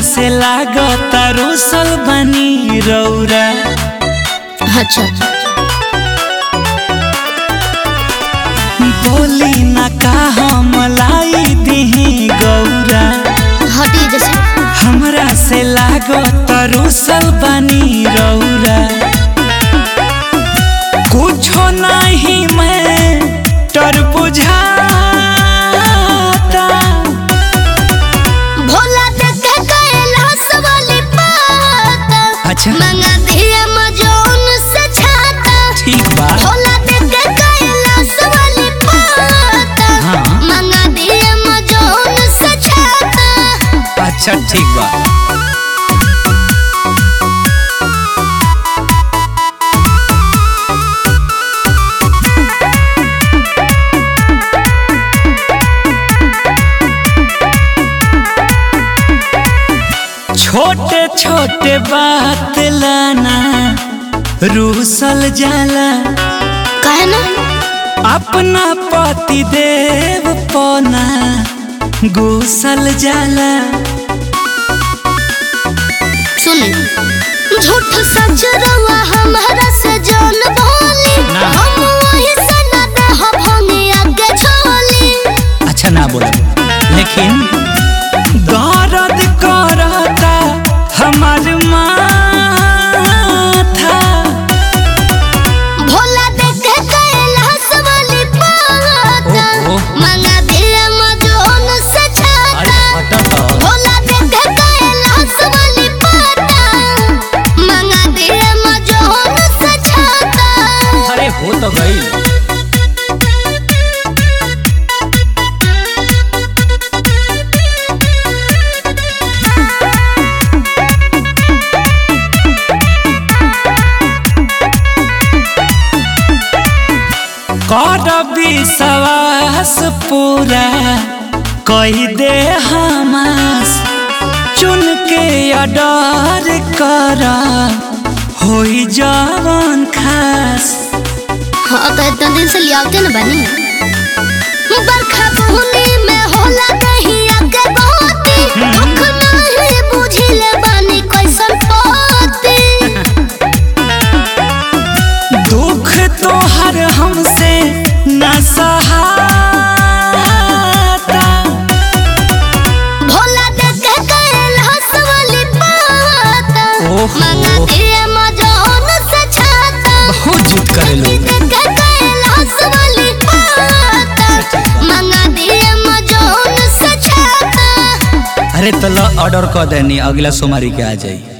से लागता रोसल बनी रौरा अच्छा बोली ना का हम लाई दिही गौरा हटी जैसे हमरा से लागता रोसल बनी रौरा कुछो नहीं मैं टर बुझाता भोला देख कैलाश वाली पाता अच्छा मंगा दिया मजोन से छाता ठीक बा भोला देख कैलाश वाली पाता हाँ। मंगा दिया मजोन से छाता अच्छा ठीक बा छोटे छोटे बात लाना रूसल जाला काहे ना अपना पति देव पना गुसल जाला सुने झूठ सच रवा हमारा से जान बोली ना। हम वही से न देह भंगी आगे छोली अच्छा ना बोला लेकिन दर्द करता हमार माथा भोला देख कैलाश वाली पाता ओहो। मंगा दिया मजोन से छाता हटत भोला देख कैलाश वाली पाता मंगा दिया मजोन से छाता अरे हो तो गई कर विश्वास पूरा कही दे हमास चुन के अडर कर होई जवन खास हाँ तो इतना दिन से लियावते न बनी बरखा बुनी में होला नहीं आगे बहुती दुख नहीं बुझिले बनी कैसन पोती दुख तोहर हमसे न सहाता भोला देख कैलाश वाली पाता ओहो। मंगा दिए मजोन से छाता बहुत जुट करे लोग देख कैलाश वाली पाता मंगा दिए मजोन से छाता अरे तला ऑर्डर कर देनी अगला सोमवारी के आ जाई